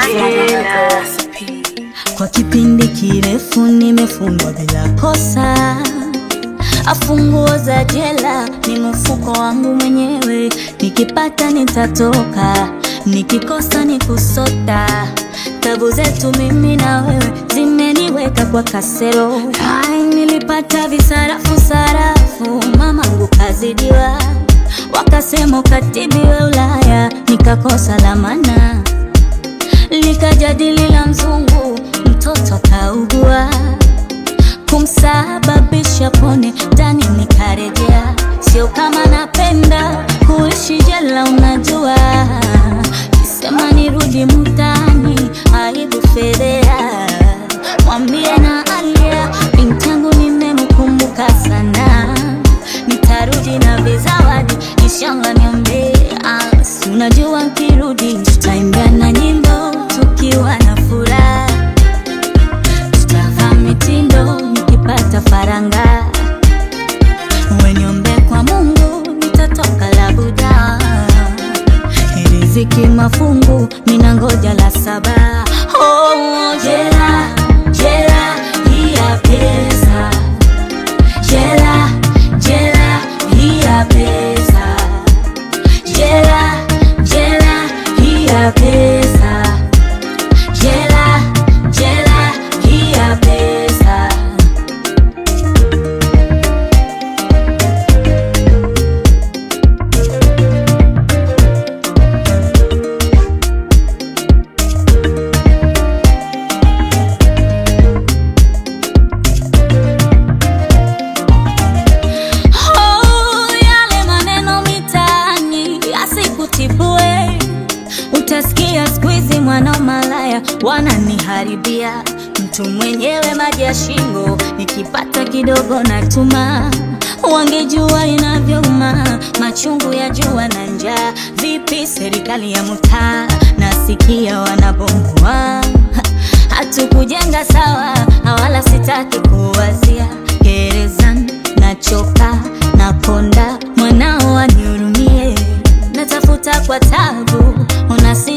jela. Kwa kipindi kirefu nimefungwa bila kosa, afunguo za jela ni mfuko wangu mwenyewe. Nikipata nitatoka, nikikosa ni kusota. Tabu zetu mimi na wewe zimeniweka kwa kasero. Ai, nilipata visarafu sarafu, mamangu kazidiwa, wakasema ukatibiwe Ulaya, nikakosa la maana likajadili la mzungu, mtoto kaugua, kumsababisha pone ndani, nikarejea. Sio kama napenda kuishi jela, unajua, kisema nirudi mtaani, aibu fedhea. Mwambie na Alia binti yangu nimemkumbuka sana, nitarudi na vizawadi, inshallah niombe. Ah, si unajua nkirudi tutaimbia na nyimbo tukiwa na furaha, tutavaa mitindo nikipata faranga, weniombe kwa Mungu nitatoka labuda, riziki mafungu mina ngoja la saba. Oh, jela jela hii ya pesa, jela jela hii ya pesa, jela jela hii ya pesa, jela jela hii ya pesa. Oh, yale maneno mitaani yasikutibue, utasikia siku hizi mwana malaya wananiharibia, mtu mwenyewe maji ya shingo, nikipata kidogo natuma. Wangejua inavyouma machungu ya jua na njaa. Vipi serikali ya mtaa, nasikia wanabomoa hatukujenga sawa, wala sitaki kuwazia gerezani, nachoka nakonda, mwanao anihurumie, natafuta kwa tabu, unasi